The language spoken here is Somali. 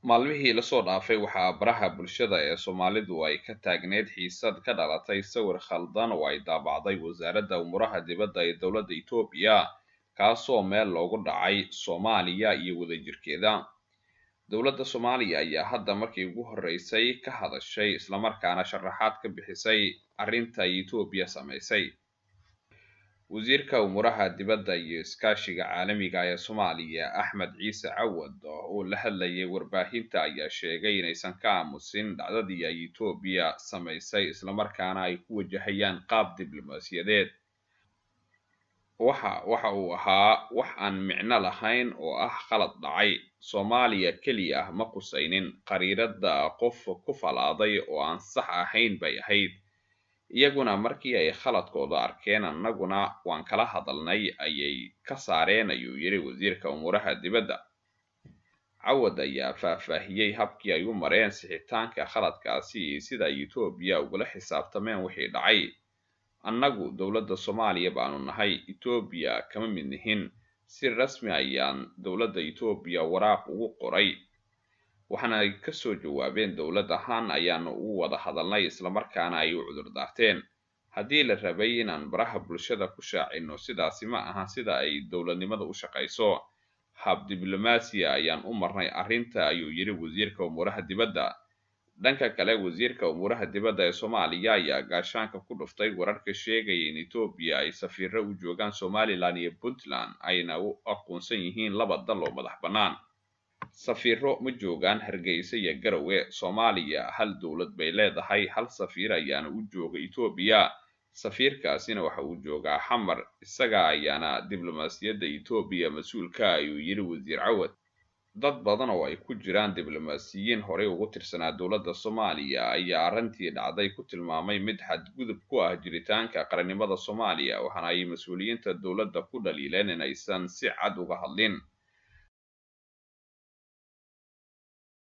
maalmihii lasoo dhaafay waxaa baraha bulshada ee soomaalidu ay ka taagneyd xiisad ka dhalatay sawir khaldan oo ay daabacday wasaaradda umuuraha dibadda ee dowladda etoobiya kaasoo meel loogu dhacay soomaaliya iyo wadajirkeeda dowladda soomaaliya ayaa hadda markii ugu horreysay ka hadashay islamarkaana sharaxaad ka bixisay arrinta ay etoobiya samaysay wasiirka umuuraha dibadda iyo iskaashiga caalamiga ee soomaaliya axmed ciise cawad oo la hadlayay warbaahinta ayaa sheegay inaysan ka aamusin dhacdadii ay etoobiya samaysay islamarkaana ay ku wajahayaan qaab diblomaasiyadeed waxa waxa uu ahaa wax aan micno lahayn oo ah qalad dhacay soomaaliya keliya ah ma qusaynin qariiradda qof ku falaaday oo aan sax ahayn bay ahayd iyaguna markii ay khaladkooda arkeen annaguna waan kala hadalnay ayay ka saareen ayuu yidhi wasiirka umuuraha dibadda cawad ayaa faahfaahiyey habkii ay u mareen sixitaanka khaladkaasi iyo sida ay etoobiya ugula xisaabtameen wixii dhacay annagu dowladda soomaaliya baanu nahay etoobiya kama mid nihin si rasmi ayaan dowladda etoobiya waraaq ugu qoray waxaana ay kasoo jawaabeen dowlad ahaan ayaanu ugu wada hadalnay islamarkaana ay u cudur daarteen haddii la rabay inaan baraha bulshada ku shaacino sidaasi ma aha sida ay dowladnimada u shaqayso hab diblomaasiya ayaan u marnay arrinta ayuu yidhi wasiirka umuuraha dibadda dhanka kale wasiirka umuuraha dibadda ee soomaaliya ayaa gaashaanka ku dhuftay wararka sheegaya in etoobiya ay safiiro u joogaan somalilan iyo puntland ayna u aqoonsan yihiin laba dal oo madax bannaan safiiro ma joogaan hargeysa iyo garowe soomaaliya hal dowlad bay leedahay hal safiir ayaana u jooga etoobiya safiirkaasina waxa uu joogaa xamar isaga ayaana diblomaasiyadda etoobiya mas-uulka ayuu yidhi wasiir cawad dad badan oo ay ku jiraan diblomaasiyiin horey ugu tirsanaa dowladda soomaaliya ayaa arrintii dhacday ku tilmaamay mid xadgudub ku ah jiritaanka qarannimada soomaaliya waxaana ay mas-uuliyiinta dowladda ku dhaliileen inaysan si cad uga hadlin